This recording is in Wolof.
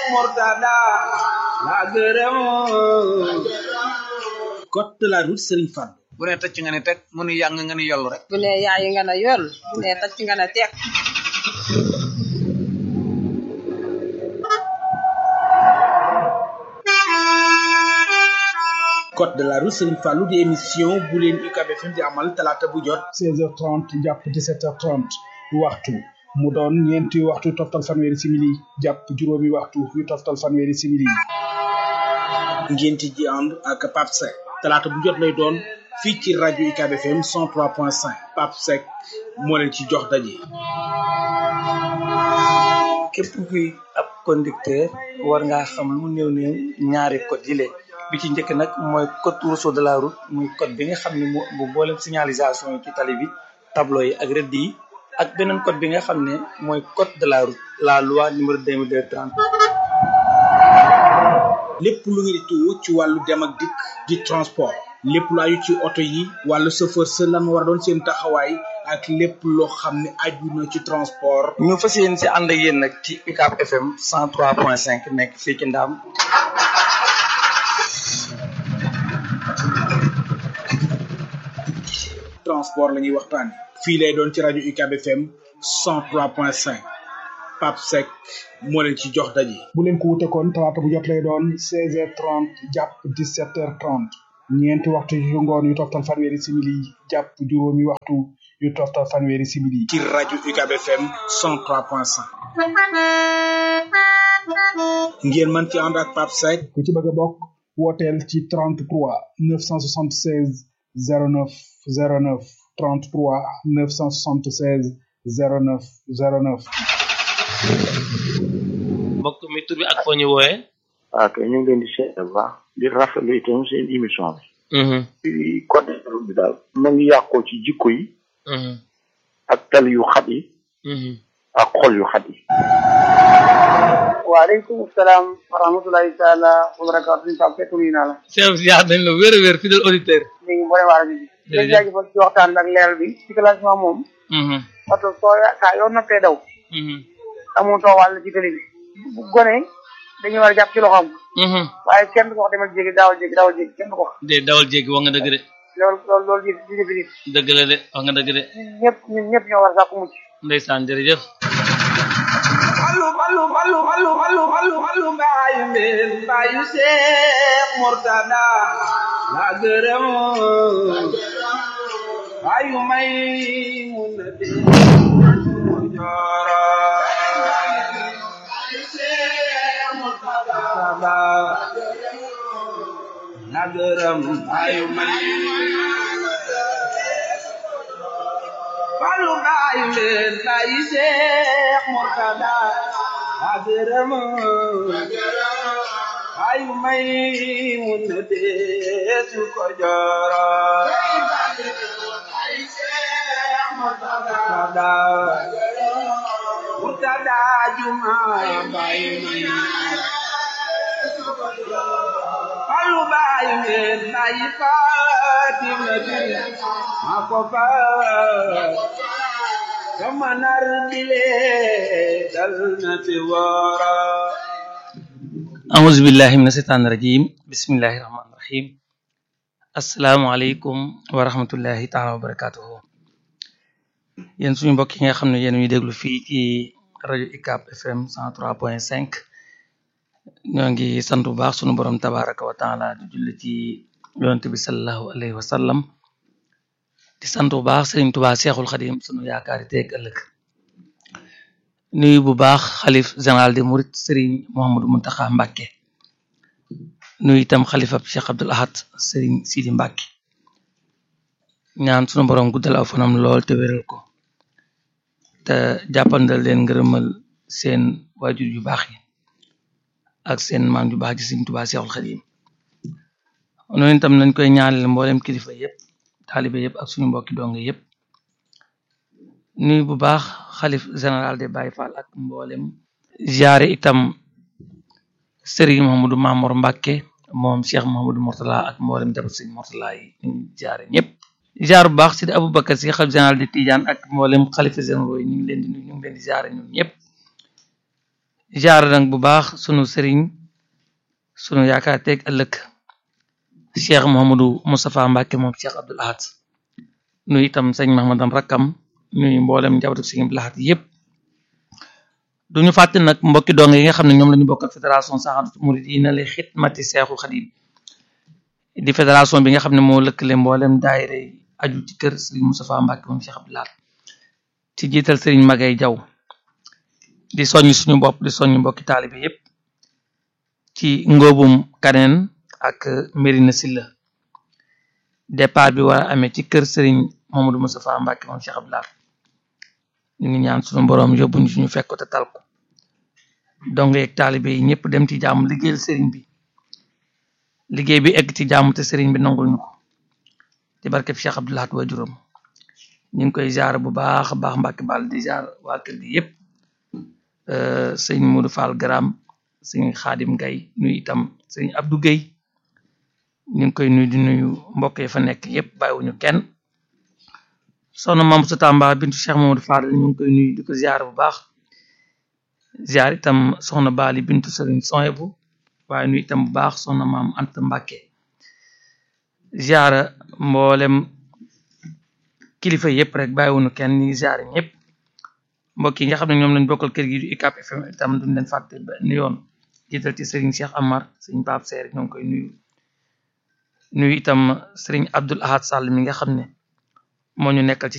Murtada la gërëm code de la route Serigne Fall bu ne tëcc nga ne teg mu nu yàng nga ni yollu rek bu ne yaayi nga ne yoll bu ne tacc nga ne tekk code de la route Serigne Fallou di émission bu leen UCAB FM di amal talaata bu jot 16h30 jàpp 17h30 waxtu mu doon ñeenti waxtu toftal fanweeri simili jàpp juróomi waxtu yu toftal fanweeri simili ngeen ci ji ànd ak Pape Seck talaata bu jot lay doon fii ci rajo UCAB FM 103.5 Pape Seck moo leen ci jox daje. képp kuy ab conducteur war ngaa xam lu mu néew néew ñaari code yi lee bi ci njëkk nag mooy code rousseau de la route muy code bi nga xam ne moo bu mboolem signalisation yi ci tali bi tableau yi ak rëdd yi ak beneen code bi nga xam ne mooy code de la route la loi numéro 2230 lépp lu ngeen di tuwo ci wàllu dem ak dikk di transport lépp lu aju ci oto yi wàllu chauffeur sa lan war a doon seen taxawaay ak lépp loo xam ne aju na ci transport ñu fas yéen si ànd ak yéen nag ci UCAB FM 103.5 nekk fii ci Ndaam transport la ñuy waxtaane fii lay doon ci rajo UCAB FM 103.5 Pape Seck moo leen ci jox daje. bu leen ko wute kon talaata bu jot lay doon 16h30 jàpp 17h30 ñeenti waxtu yu ngoon yu toftal fanweeri simili jàpp juróomi waxtu yu toftal fanweeri simili. ci rajo UCAB FM 103.5 ngeen mën ci ànd ak Pape Seck ku ci bëgg a bokk wooteel ci 33 976 09 09 33 976 09 09. mbokk mi tur bi ak foo ñu wooyee. waaw kay ñu ngi leen di seet bu baax di rafetlu itam seen émission bi. ci code bi daal. mu ngi yàqoo ci jikko yi. ak tali yu xat yi. ak xol yu xat yi. waaleykum salaam wa rahmatulahi taala wa barakaatu ñu Pape Seck nuyu naa la. Cheikh ziar nañ la wér a wér fidèle auditeur. ñu ngi boole waa rajo bi. jërëjëf di jaajëfal ci waxtaan ak leeral bi ci classement moom. oto soo saa yoo noppee daw. amutoo wàll ci télé bi. bu gone dañuy war a jàpp ci loxoom. waaye kenn du ko wax demal jéggi daawal jéggi daawal jéggi kenn du ko wax. de dawal jéggi wax nga dëgg de. loolu loolu loolu di di defi nit. dëgg la de wax nga dëgg de. ñun ñëpp ñun ñëpp ñoo war a sàkku mucc. ndeysaan jërëjëf. Fallu fallu fallu fallu fallu fallu fallu mbaayu mbeen mbaayu Seex Murtada la gërëm mbaayu may mun na dee jooro la gërëm mbaayu may fallu mbaayu mbeen mbaayu Seex Murtada la gërëm mbaayu may mun na dee su ko jooro Murtada Murtada juma mbaayu may Fallu baayu ngeen baayi Fatima bi ma ko fa sama nar bile dal na ci wara auzu billahi mina seytaani rajim bismillahi rahmaani rahim asalaamualeykum wa rahmatullahi taala wa barakatuhu yéen suñu mbokk yi nga xam ne yéen ñuy déglu fii ci rajo UCAB FM 103.5 ñoo ngi sant bu baax sunu borom tabaraka wa taala di julli ci yonent bi salallahu alayhi wa sallam di sant bu baax Sëriñ Tuubaa Seexul Xadim sunu yaakaari teeg ëllëg nuyu bu baax xalif général de Mouride Sëriñ Mouhamadou Muntaxa Mbàkke nuyu itam xalifab Cheikh Abdul Ahad Sëriñ Sidi Mbàkke ñaan sunu borom guddal aw fanam lool te wéral ko te jàppandal leen ngërëmal seen waajur yu baax yi ak seen maam ju baax ji Sëriñ Tuubaa Seexul Xadim noonu itam nañ koy ñaanal mboolem kilifa yépp taalibe yépp ak suñu mbokki donge yépp nuyu bu baax xalif général de Baye Fall ak mboolem ziare itam Serigne Mouhamadou Mamour Mbacke moom Cheikh Mouhamadou Mourtala ak mboolem jabar Serigne Mourtala yi ñu ziare ñëpp ziar bu baax Sidi Aboubacar si xalif général de Tidiane ak mboolem xalifa généraux yi ñu ngi leen di nuyu ñu ngi leen di ziare ñun ñëpp jaar nag bu baax sunu sëriñ sunu yaakaar teeg ëllëg cheikh Mouhamadou Moustapha Mbacke moom cheikh Abdoul Ahad nuyu itam sëñ Mahamadan rakkam nuyu mboolem njabootu sëñ Abdoul Ahad yëpp duñu fàtte nag mbokki dong yi nga xam ne ñoom la ñu bokkal fédération Saxaadatu Muridina li xidmati Seexul Xadim di fédération bi nga xam ne moo lëkkale mboolem daayira yi aju ci kër Serigne Moustapha Mbacke moom Cheikh Abdoul Ahad ci jiital Serigne Magay Jaw di soññ suñu bopp di soññ mbokki taalibe yépp ci ngóobum kaneen ak Mérina Silla départ bi war a amee ci kër Serigne Mamadou Moustapha Mbacke moom Cheikh Abdoul Ahad ñu ngi ñaan suñu boroom yóbbuñu suñu fekk ko te tal ko donc yeeg taalibe yi ñëpp dem ci jàmm liggéeyal Serigne bi liggéey bi egg ci jàmm te Serigne bi nangul ñu ko ci barkeb Cheikh Abdoul Ahad wa juróom ñu ngi koy jaar bu baax a baax Mbacke Ball di jaar waa kër gi yépp sëñ Modou Fall Garam sëñ Xaadim Gay nuyu itam sëñ Abdou Guèye ñu ngi koy nuyu di nuyu mbokk yi fa nekk yépp bàyyiwuñu kenn soxna Maam sa Tamba bintu Cheikh Mamadou Fadal ñu ngi koy nuyu di ko ziar bu baax ziar itam soxna Bali bintu Sëriñ Soyebu waaye nuyu itam bu baax soxna Maam Anta Mbàkke ziar mboolem kilifa yépp rek bàyyiwuñu kenn ñu ngi ziar ñëpp mbokk yi nga xam ne ñoom lañ bokkal kër gi du UCAB FM itam duñ leen fàtte benn yoon jiital ci Serigne Cheikh Amar Serigne Pape Seer ñoo ngi koy nuyu nuyu itam Serigne Abdoul Ahad Sall mi nga xam ne moo ñu nekkal ci